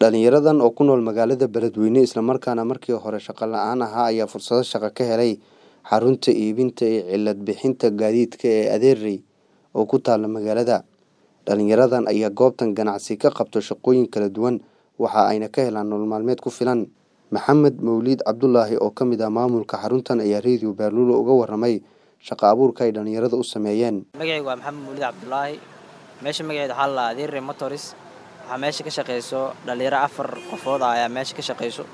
Dhalinyaradan oo ku nool magaalada Beledweyne isla markaana markii hore shaqo la'aan ahaa ayaa fursado shaqo ka helay xarunta iibinta iyo cilad bixinta gaadiidka ee Adeerey oo ku taalla magaalada. Dhalinyaradan ayaa goobtan ganacsi ka qabto shaqooyin kala duwan waxa ayna ka helaan nolol maalmeed ku filan. Maxamed Mawliid Cabdulaahi oo ka mid ah maamulka xaruntan ayaa Radio Baaluule uga warramay shaqo abuurka ay dhalinyarada u sameeyeen. magacaygu waa maxamed mawlid cabdulaahi meesha magaceeda waxaa la adeerre motoris waxaa meesha ka shaqeyso dhalinyaro afar qofood ah ayaa meesha ka shaqeyso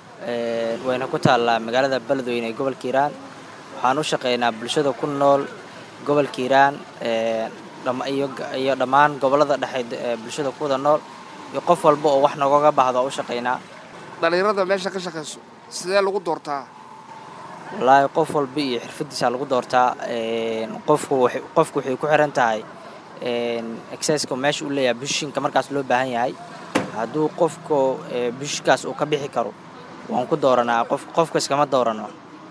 Ee, wayna ku taallaa magaalada beledweyne ee gobolka hiiraan waxaan u shaqeynaa bulshada ku nool gobolka hiiraan ee, dham- iyo iyo dhammaan gobollada dhexe ee bulshada ku wada nool iyo qof walba oo wax noogaga baahdo waa u shaqeynaa dhalinyarada meesha ka shaqayso sidee lagu doortaa wallaahi qof walba iyo xirfadiisa lagu doortaa Een, qofku waxay- qofku waxay ku xiran tahay exerciseka meesha uu leeyahay bushinka markaas loo baahan yahay hadduu qofku ee, bushkaas uu ka bixi karo waan ku dooranaa qof qofka iskama doorano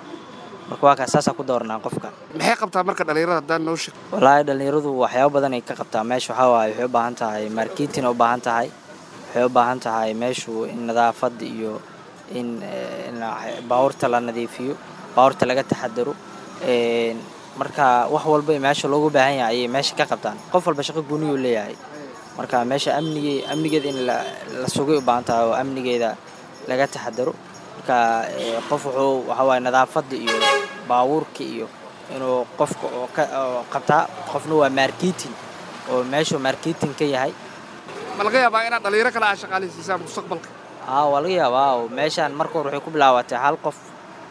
marka waa kaas saasaan ku dooranaa qofka maxay qabtaa marka dhalinyarada haddaan noo sheeg wallaahi dhalinyaradu waxyaabo badan ay ka qabtaa meesha waxaa waaye waxay u baahan tahay marketing u baahan tahay waxay u baahan tahay meeshu in nadaafad iyo in eh, in baabuurta la nadiifiyo baabuurta laga taxadaro Een, marka wax walba ee meesha loogu baahan yahay ayay meesha ka qabtaan qof walba shaqo gooniyuu leeyahay marka meesha amnige amnigeeda in la la sugay u baahan tahay oo amnigeeda laga taxadaro marka eh, qof wuxuu waxaa waaye nadaafadda iyo baabuurka iyo inuu qofka oo ka oo qabtaa qofna waa marketing oo meeshuu marketing ka yahay ma laga yaabaa inaad dhalinyaro kale aad shaqaalaysiisaan mustaqbalka aa waa laga yaabaa oo meeshaan marka hore waxay ku bilaabatay hal qof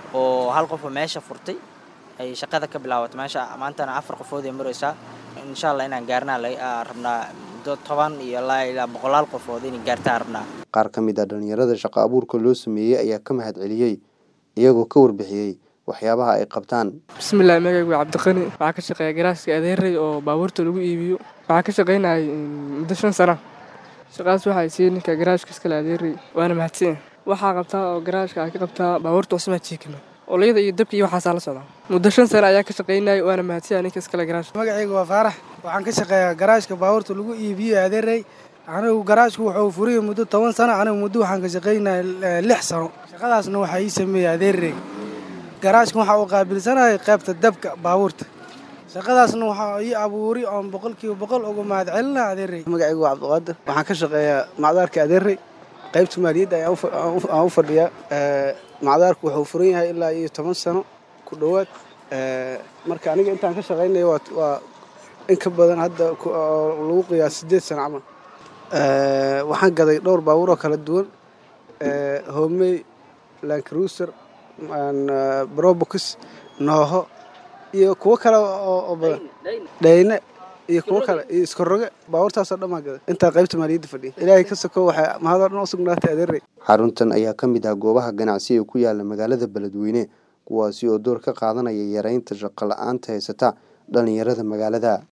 oo hal qof oo meesha furtay ay shaqada ka bilaabatay meesha maantana afar qofood ay maraysaa insha allah inaan gaarnaa la- aa rabnaa muddo toban iyo ilaa ilaa boqolaal qofood inay gaartaan rabnaa Qaar ka mid ah dhalinyarada shaqo abuurka loo sameeyey ayaa ka mahad celiyey iyagoo ka warbixiyey waxyaabaha ay qabtaan. bismillahi magacaygu waa cabdiqani waxaa ka shaqeeya garaaska adeerey oo baabuurta lagu iibiyo waxaa ka shaqeynayay mm, muddo shan sana shaqaas waxay siiyey ninka garaashka iskale adeerey waana mahadsan waxaa qabtaa oo garaashka aa ka qabtaa baabuurta cusmaa jiikima olayada iyo dabka iyo waxaasaa la socdaa muddo shan sana ayaa ka shaqeynayay waana mahadsan ninka iskale garaashka magacayga waa faarax waxaan ka shaqeeyaa garaashka baabuurta lagu iibiyo adeerey anigu garaashku wuxuu furiyey muddo toban sano anigu muddo waxaan ka shaqeynaya eh, lix sano shaqadaasna waxaa ii sameeyey adeerey garaashka waxaa uu qaabilsanayay qaybta dabka baabuurta shaqadaasna waxaa ii abuuri oon boqolkiiba boqol uga mahad celinaa adeerey magacaygu waa cabdiqaadir waxaan ka shaqeeyaa macdaarka adeerey qaybta maaliyadda ayaan u fa- aan u- aan u fadhiyaa Ee, macdaarku wuxuu furan yahay ilaa iyo toban sano ku dhowaad Ee, marka aniga intaan ka shaqaynayo waa waa in ka badan hadda ku- oo lagu qiyaas sideed sano camal Ee, waxaan gaday dhowr baabuur oo kala duwan Ee, homey land cruiser aan, ee, brobux nooho iyo kuwo kale oo oo badan dhayne iyo kuwo kale iyo iskoroge baabuurtaasoo dhan baan gaday intaa qaybta maaliyadda fadhiya ilaahay ka soko waxay mahadoo dhan u sugnaatay adeerey Xaruntan ayaa ka mid ah goobaha ganacsi ee ku yaala magaalada Beledweyne kuwaasi oo door ka qaadanaya yareynta shaqo la'aanta haysata dhalinyarada magaalada.